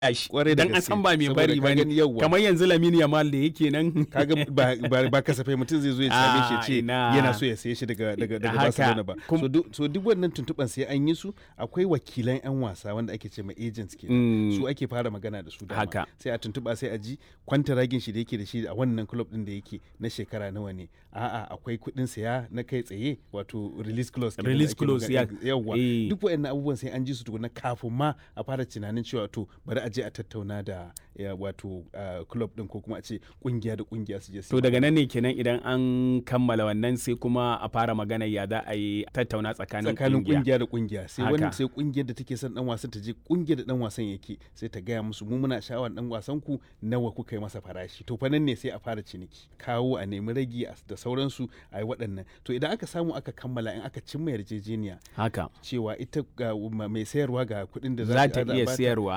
shi Kwarai da dan an gaske. san ba mai Saboda bari ka ba gani ne yawwa. kamar yanzu Lamine Yamal da yake nan kaga ba, ba, ba kasafai mutum zai zo ya same shi ya Ah, ce ina. yana so ya saye shi daga daga daga Haka. Barcelona ba Kum- so, duk so duk wannan tuntuban sai an yi su akwai wakilan yan wasa wanda ake ce ma agents ke Mm. su ake fara magana da su dama Haka. sai a tuntuba sai a ji kwantaragin shi da yake da shi a wannan club din da yake na shekara nawa ne a'a akwai kuɗin saya na kai tsaye wato release clause kenan da Release ake clause, magana- ya- yawwa eh. duk waɗannan abubuwan sai an ji su tukuna kafin ma a fara tunanin cewa to bari a je a tattauna da ya, wato ah, club din ko kuma a ce kungiya da kungiya su je su to yi daga nan ne kenan idan an kammala wannan sai kuma a fara magana ya za a yi tattauna tsakanin tsakanin kungiya kungiya da kungiya sai Haka. wani sai kungiyar da take son dan wasan ta je kungiyar da dan wasan yake sai ta gaya musu mu muna sha'awar dan wasan ku nawa kuka yi masa farashi to fa nan ne sai a fara ciniki kawo a nemi ragi a- da sauransu a yi waɗannan to idan aka samu aka kammala in aka cimma yarjejeniya haka cewa ita ga ma- mai sayarwa ga kuɗin da za ta za iya bata, siyarwa